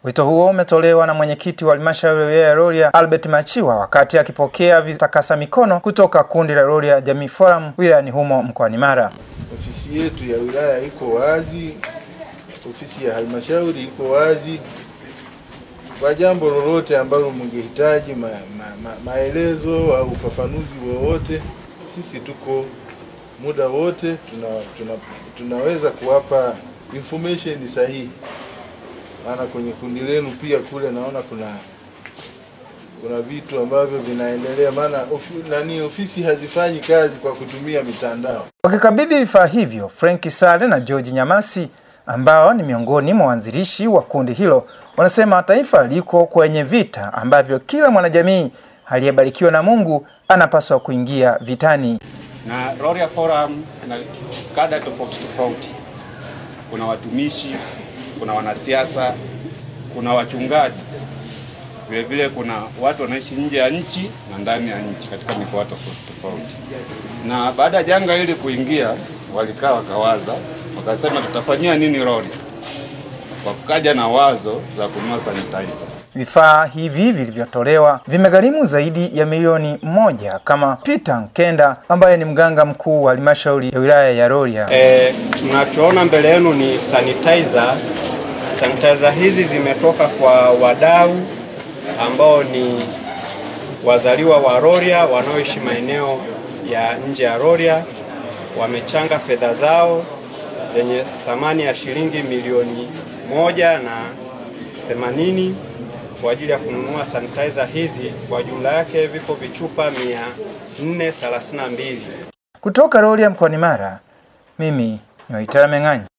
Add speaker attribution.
Speaker 1: Wito huo umetolewa na mwenyekiti wa halmashauri ya wilaya ya Rorya Albert Machiwa wakati akipokea vitakasa mikono kutoka kundi la Rorya Jamii Forum wilayani humo mkoani Mara.
Speaker 2: Ofisi yetu ya wilaya iko wazi, ofisi ya halmashauri iko wazi kwa jambo lolote ambalo mngehitaji ma, ma, ma, maelezo au ufafanuzi wowote, sisi tuko muda wote tuna, tuna, tunaweza kuwapa information sahihi. Maana kwenye kundi lenu pia kule naona kuna kuna vitu ambavyo vinaendelea, maana ofi, nani ofisi hazifanyi kazi kwa kutumia mitandao.
Speaker 1: Wakikabidhi vifaa hivyo, Frank Sale na George Nyamasi ambao ni miongoni mwa waanzilishi wa kundi hilo wanasema taifa liko kwenye vita ambavyo kila mwanajamii aliyebarikiwa na Mungu anapaswa kuingia vitani.
Speaker 3: Na Rorya Forum ina kada tofauti tofauti, kuna watumishi, kuna wanasiasa, kuna wachungaji, vile vile kuna watu wanaishi nje ya nchi na ndani ya nchi katika mikoa tofauti tofauti. Na baada ya janga hili kuingia, walikaa wakawaza, wakasema tutafanyia nini Rorya? Wakaja na wazo za kununua sanitizer.
Speaker 1: Vifaa hivi vilivyotolewa vimegharimu zaidi ya milioni moja, kama Peter Nkenda ambaye ni mganga mkuu wa halmashauri ya wilaya ya Rorya.
Speaker 4: E, tunachoona mbele yenu ni sanitizer. Sanitizer hizi zimetoka kwa wadau ambao ni wazaliwa wa Rorya wanaoishi maeneo ya nje ya Rorya, wamechanga fedha zao zenye thamani ya shilingi milioni moja na themanini kwa ajili ya kununua sanitizer hizi. Kwa jumla yake vipo vichupa 432.
Speaker 1: Kutoka Rorya mkoani Mara, mimi ni Waitara Meng'anyi.